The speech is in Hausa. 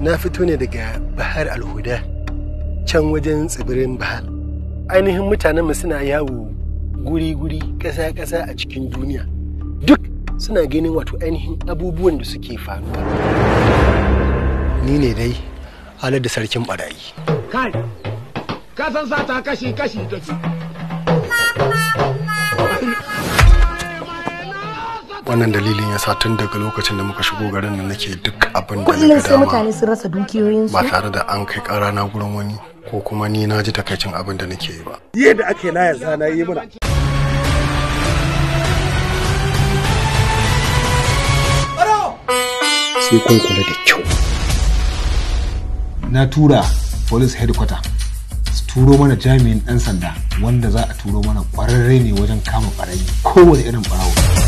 na fito ne daga bahar alhuda can wajen tsibirin bahar ainihin mutanenmu suna yawo guri-guri ƙasa-ƙasa a cikin duniya duk suna ganin wato ainihin abubuwan da suke faruwa ni ne dai halar da sarkin barayi kai ka san sata kashi kashi take wannan dalilin ya sa tun daga lokacin da muka shigo garin nan nake duk abin da na kullum ga sai dama mutane sun rasa dukiyoyinsu ba tare da an kai ƙara na gurin wani ko kuma ni na ji takaicin abin da nake yi ba yadda ake na yanzu na yi muna sai kun kula da kyau na tura police headquarter su turo mana jami'in dan sanda wanda za a turo mana kwararre ne wajen kama barayi kowane irin barawo